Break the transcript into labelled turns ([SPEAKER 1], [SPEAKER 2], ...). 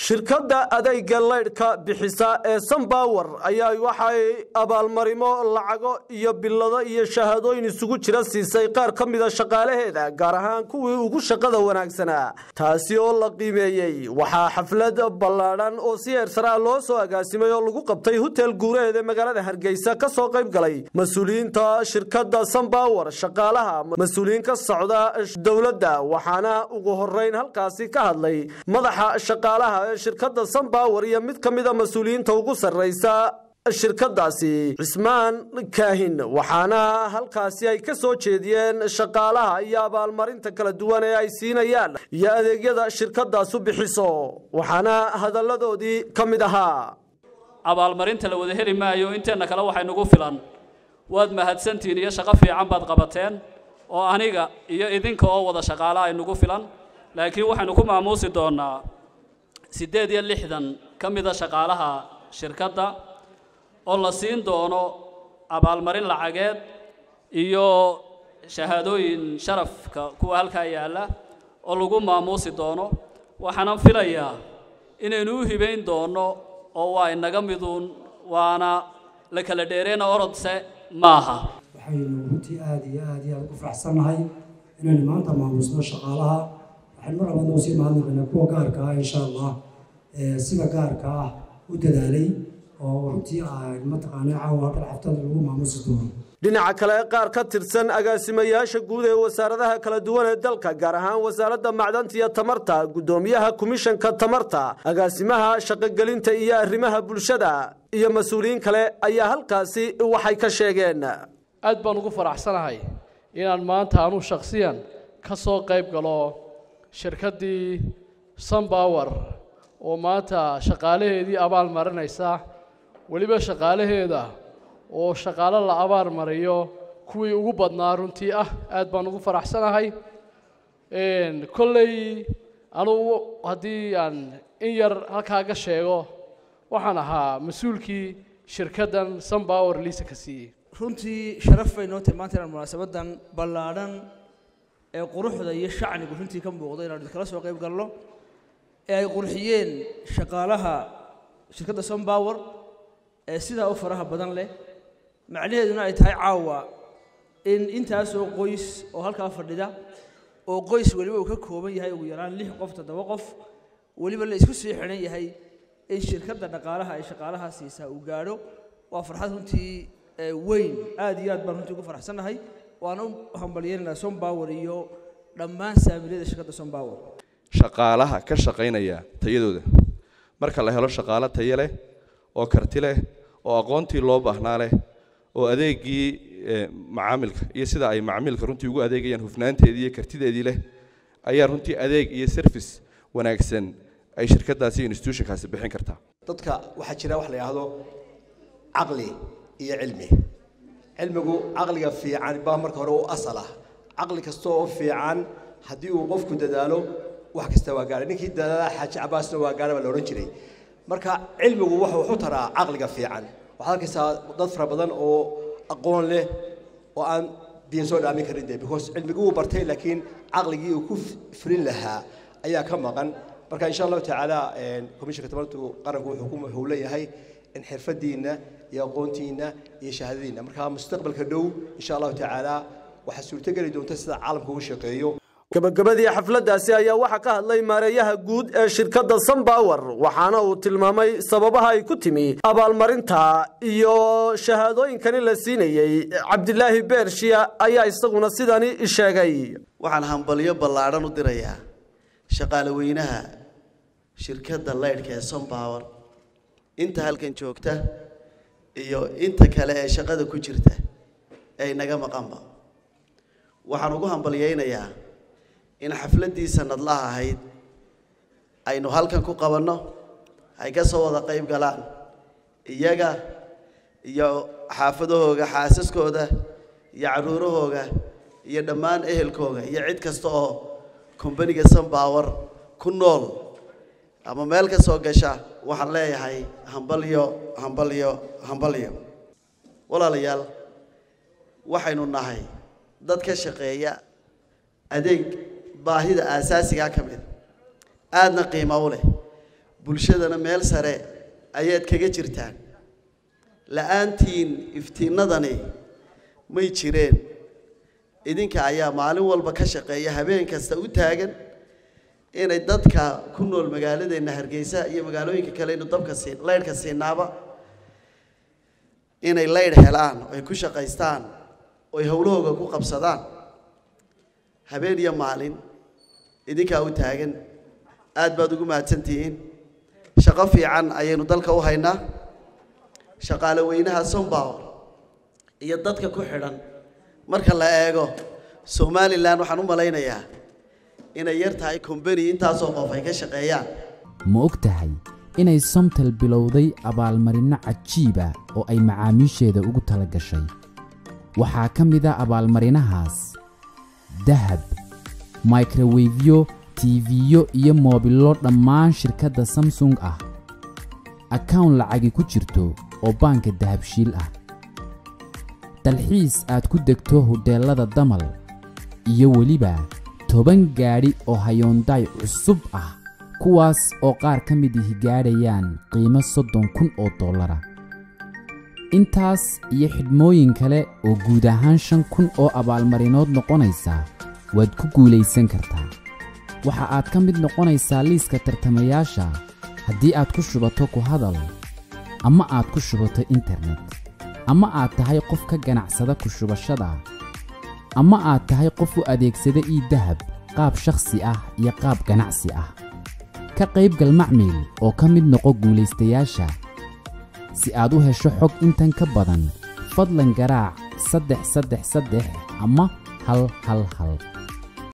[SPEAKER 1] shirkadda adayga laydhka bixisa ee sunbower ayaa waxay abaalmarimo lacago iyo bilado iyo shahaadooyin isugu jira siisay qaar ka mida shaqaalaheeda gaar ahaan kuwii ugu shaqada wanaagsanaa taasi oo la qiimeeyey waxaa xaflad ballaadhan oo si eersaraa loo soo agaasimay oo lagu qabtay hotel guureed ee magaalada hargeysa ka soo qayb galay mas-uuliyiinta shirkadda sunbower shaqaalaha mas-uuliyiin ka socda dowladda waxaana ugu horeyn halkaasi ka hadlay madaxa shaqaalaha ee shirkadda sunbower iyo mid ka mida mas-uuliyiinta ugu sarreysa shirkadaasi cismaan kaahin waxaana halkaasi ay ka soo jeediyeen shaqaalaha iyo abaalmarinta kala duwan ee ay siinayaan iyo adeegyada shirkadaasu bixiso waxaana hadalladoodii ka mid ahaa
[SPEAKER 2] abaalmarinta la wada heli maayo inteenna kale waxay nagu filan waad mahadsantihiin iyo shaqo fiican baad qabateen oo aniga iyo idinka oo wada shaqaala ay nagu filan laakiin waxaynu ku maamuusi doonnaa siddeed iyo lixdan ka mida shaqaalaha shirkadda oo la siin doono abaalmarin lacageed iyo shahaadooyin sharafka kuwa halkaa yaalla oo lagu maamuusi doono waxaanan filayaa inaynu u hibayn doonno oo waa inaga miduun waana la kala dheereyna orodse maaha
[SPEAKER 3] waxaynu runtii aada iyo aada iyo aada ugu faraxsannahay inaynu maanta maamusno shaqaalaha waxaynu mar labaadna usii mahadnaqaynaa kuwa gaarka ah insha allah sida gaarka ah u dadaalay oo runtii mataqaanaa caawa dhal xaftada lagu maamusi doono
[SPEAKER 1] dhinaca kale qaar ka tirsan agaasimayaasha guud ee wasaaradaha kala duwan ee dalka gaar ahaan wasaaradda macdanta iyo tamarta guddoomiyaha komishanka tamarta agaasimaha shaqogelinta iyo arrimaha bulshada iyo mas-uuliyiin kale ayaa halkaasi waxay ka sheegeen
[SPEAKER 4] aad baan ugu faraxsanahay inaan maanta anuu shakhsiyan ka soo qayb galo shirkaddii sunbower oo maanta shaqaalaheedii abaal marinaysa weliba shaqaalaheeda oo shaqaalo la abaal mariyo kuwii ugu badnaa runtii ah aad baan ugu faraxsanahay kolley anugu haddii aan in yar halkaa ga sheego waxaan ahaa mas-uulkii shirkaddan sunbower liisa ka siiyey
[SPEAKER 5] runtii sharaf bay noo tahay maanta inaan munaasabadan ballaadhan ee quruxda iyo shacnigu runtii ka muuqdo inaanu iskala soo qayb galno ee ay qurxiyeen shaqaalaha shirkadda sunbower ee sidaa u faraha badan leh macnaheeduna ay tahay caawa in intaasoo qoys oo halkaa fadhida oo qoys weliba uu ka kooban yahay ugu yaraan lix qof toddoba qof weliba la isku sii xidhan yahay in shirkadda dhaqaalaha ay shaqaalaha siisaa uu gaadho waa farxad runtii weyn aad iyo aad baan runtii ugu faraxsannahay waana u hambalyeynanaa sunbower iyo dhammaan saamiliyada shirkadda sunbower
[SPEAKER 6] shaqaalaha ka shaqaynaya tayadooda marka la helo shaqaalo tayo leh oo karti leh oo aqoontii loo baahnaa leh oo adeegii macaamilka iyo sida ay macaamilka runtii ugu adeegayaan hufnaanteedii iyo kartideedii leh ayaa runtii adeeg iyo service wanaagsan ay shirkadaasi institutionkaasi bixin kartaa
[SPEAKER 7] dadka waxaa jira wax la yidhaahdo caqli iyo cilmi cilmigu caqliga fiican baa marka hore u asal ah caqli kasta oo fiican haddii uu qofku dadaalo wax kasta waa gaara ninkii dadaala xaaji cabaasna waa gaara baa la odhan jiray marka cilmigu waxa wuxu taraa caqliga fiican waxaad arkaysaa dad fara badan oo aqoon leh oo aan biyan soo dhaamin karin de because cilmigii wuu bartay laakiin caqligii uu ku fulin lahaa ayaa ka maqan marka insha allahu tacaala komishanka tamartu qaranku wuxuu ku wuxuu leeyahay in xirfadiina iyo aqoontiina iyo shahaadadiina marka mustaqbalka dhow insha allahu tacaala waxaa suurtogeli doonta sida caalamka ugu shaqeeyo
[SPEAKER 1] gabagabadii xafladdaasi ayaa waxaa ka hadlay maareeyaha guud ee shirkadda sunbower waxaana uu tilmaamay sababaha ay ku timi abaalmarinta iyo shahaadooyinkani la siinayey cabdilaahi beershiya ayaa isaguna sidani sheegay
[SPEAKER 8] waxaan hambalyo ballaadhan u dirayaa shaqaale weynaha shirkadda laydhka ee sunbower inta halkan joogta iyo inta kale ee shaqada ku jirta ee inaga maqanba waxaan ugu hambalyaynayaa in xafladdii sanadlaha ahayd aynu halkan ku qabanno ay ka soo wada qayb galaan iyaga iyo xaafadahooga xaasaskooda iyo carruurahooga iyo dhammaan ehelkooga iyo cid kasta oo kombaniga sunbower ku nool ama meel ka soo gasha waxaan leeyahay hambalyo hambalyo hambalyo walaalayaal waxaynu nahay dad ka shaqeeya adeeg baahida aasaasigaa ka mid aadna qiimo u leh bulshadana meel sare ayaad kaga jirtaan la-aantiin iftiinnadani may jireen idinka ayaa maalin walba ka shaqeeya habeen kasta u taagan inay dadka ku nool magaaladeenna hargeysa iyo magaalooyinka kale inu dabka siin laydhka siinaaba inay laydh helaan oo ay ku shaqaystaan oo ay howlahooga ku qabsadaan habeen iyo maalin idinkaa u taagan aad baad ugu mahadsantihiin shaqo fiican ayaynu dalka u haynaa shaqaale weynaha sombower iyo dadka ku xidhan marka la eego somalilan waxaan u malaynayaa inay yar tahay combany intaasoo qof ay ka shaqeeyaan
[SPEAKER 9] ma og tahay inay somtel bilowday abaalmarinno cajiiba oo ay macaamiisheeda ugu tala gashay waxaa ka mid a abaalmarinahaas dahab microwefyo tiifiyo iyo moobillo dhammaan shirkadda samsung ah akawn lacagi ku jirto oo baanka dahabshiil ah dalxiis aad ku degto hodheellada damal iyo weliba toban gaadhi oo hayoondaay cusub ah kuwaas oo qaar ka mid ihi gaadhayaan qiimo soddon kun oo dollara intaas iyo xidhmooyin kale oo guud ahaan shan kun oo abaalmarinood noqonaysa waad ku guulaysan kartaa waxa aad ka mid noqonaysaa liiska tartamayaasha haddii aad ku shubato ku hadal ama aad ku shubato internet ama aad tahay qof ka ganacsada ku shubashada ama aad tahay qof u adeegsada ii dahab qaab shakhsi ah iyo qaab ganacsi ah ka qaybgal macmiil oo ka mid noqo guulaystayaasha si aad u hesho xog intan ka badan fadlan garaac saddex saddex saddex ama hal hal hal